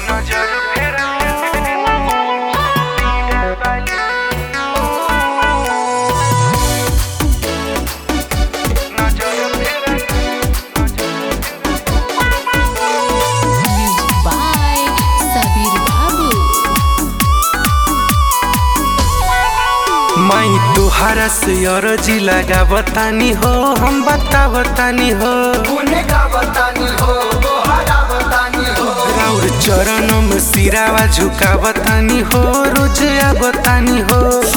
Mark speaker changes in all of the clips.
Speaker 1: नजर फेरा नजर फेरा
Speaker 2: Music by Sabir Babu.
Speaker 3: माई तुहारा से अरजी लगा बतानी हो हम बता बतानी हो राउर चरणों में सिरावा झुका बतानी हो रोज आ बतानी हो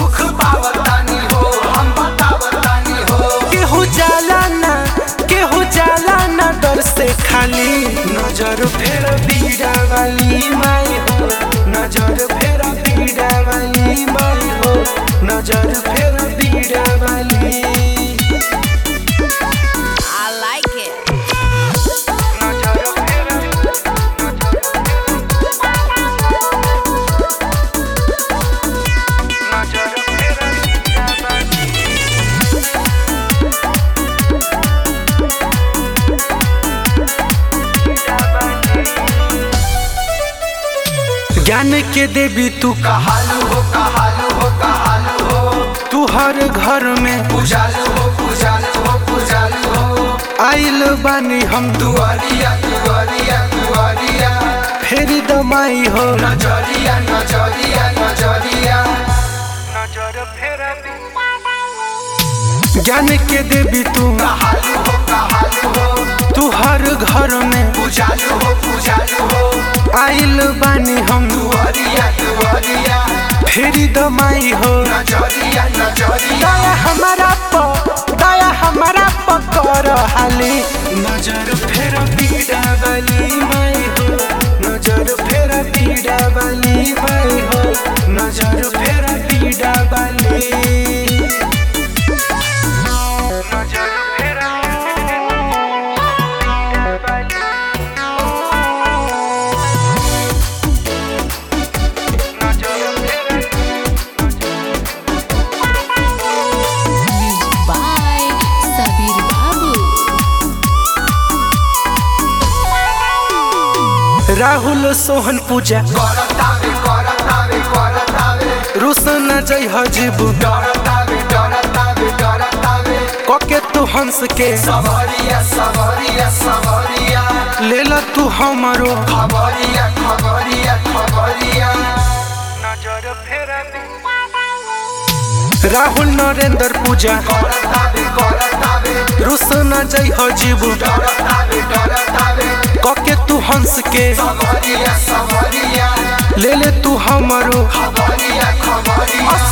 Speaker 3: केहू जाला ना केहू जाला ना डर से खाली नजर फेर बीड़ा वाली माई हो नजर फेर बीड़ा वाली माई हो नजर फेर बीड़ा वाली
Speaker 2: I like it.
Speaker 1: नजर फेरा नजर फेरा
Speaker 3: ज्ञान के देवी तू
Speaker 4: कहालू हो कहालू हो कहालू हो
Speaker 3: तू हर घर में
Speaker 4: पूजालू हो पूजालू हो पूजालू हो
Speaker 3: आइल बानी हम तू
Speaker 4: दुआरिया दुआरिया दुआरिया
Speaker 3: फेरी दमाई हो
Speaker 4: नजरिया नजरिया नजरिया
Speaker 1: नजर फेरा
Speaker 3: ज्ञान के देवी तू
Speaker 4: कहालू हो कहालू हो
Speaker 3: तू हर घर में
Speaker 4: पूजालू हो पूजालू हो
Speaker 3: आइल बानी हम
Speaker 4: दुआरिया दुआरिया
Speaker 3: फेरी दमाई हो
Speaker 4: नजरिया नजरिया
Speaker 3: दया हमारा प दया हमारा प कर हाली नजर फेर पीड़ा वाली माई हो नजर फेर पीड़ा वाली माई हो नजर फेर पीड़ा वाली
Speaker 1: नजर फेरा नजर फेरा
Speaker 2: Music by Sabir Babu.
Speaker 3: Rahul Sohan पूजा
Speaker 4: करतावे करतावे करतावे
Speaker 3: रोशन जय हजीबू
Speaker 4: डरतावे डरतावे डरतावे
Speaker 3: कके तू हंस के
Speaker 4: सवरिया सवरिया सवरिया
Speaker 3: ले ला तू हमारो
Speaker 4: खबरिया खबरिया खबरिया
Speaker 1: नजर फेरा
Speaker 3: राहुल नरेंद्र पूजा
Speaker 4: करतावे करतावे
Speaker 3: रोशन जय हजीबू
Speaker 4: डरतावे डरतावे
Speaker 3: कके तू हंस के
Speaker 4: सवरिया सवरिया
Speaker 3: ले ले तू हमारो
Speaker 4: खबरिया खबरिया